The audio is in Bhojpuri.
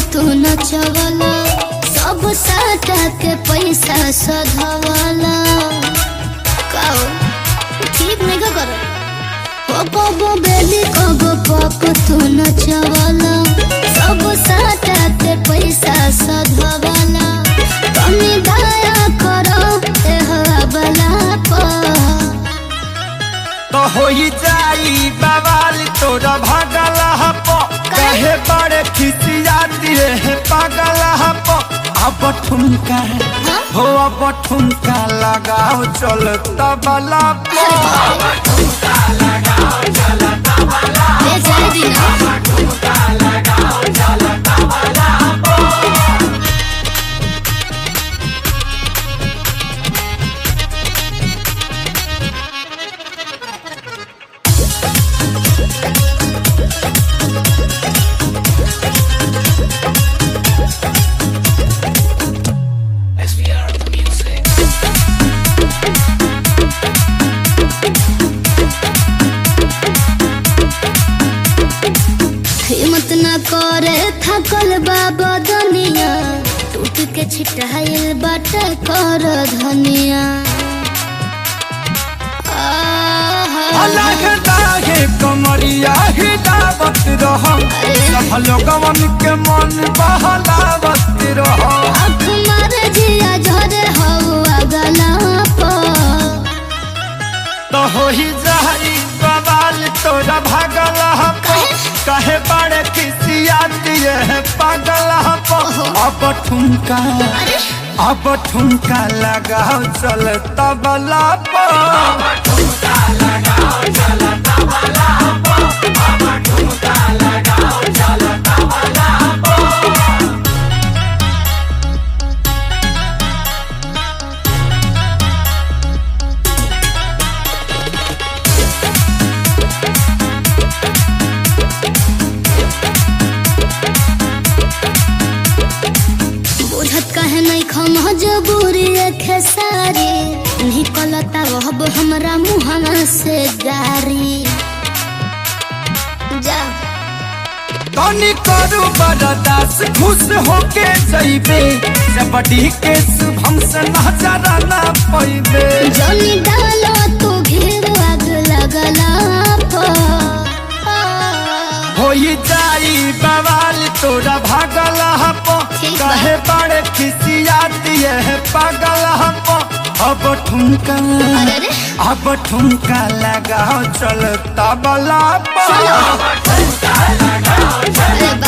तू नचवला सब साटा के पैसा सधवला काओ ठीक नहीं का करो ओ कबो बेबी कबो पप तू नचवला सब साटा के पैसा सधवला कमी दया करो ए हवाला पर तो होई जाई बवाल तोरा भागल हप कहे बड़े खिसियाती रे पागल हप अब ठुमका हो अब ठुमका लगाओ चल तबला पर ले जाए दिना हिम्मत न करे थकल बाबा दुनिया टूट के छिटाइल बाट कर धनिया आहा। अलग लागे कमरिया हिलावत रह सब लोगवन के मन बहलावत रह आँख मारे जिया झरे हवा गला पर तो होई जाई बवाल तोरा भागल हप कहे बड़े खिसियाती है पागल हप अब ठुमका अब ठुमका लगाओ चल तबला पर बुझत कहे नहीं खम जबूरी खेसारी निकलता वहब हमरा मुहना से गारी जा तनी करू बरदास खुश होके जइबे जबड़ी के शुभम से नजर ना पैबे जनी डालो तू घेर आग लगला पर होई जाई बवाल तोरा भागल हप ठीक बा। कहे बड़े खिसियाती है पागल हप अब ठुमका अरे रे। अब ठुमका लगाओ चल तबला पर अरे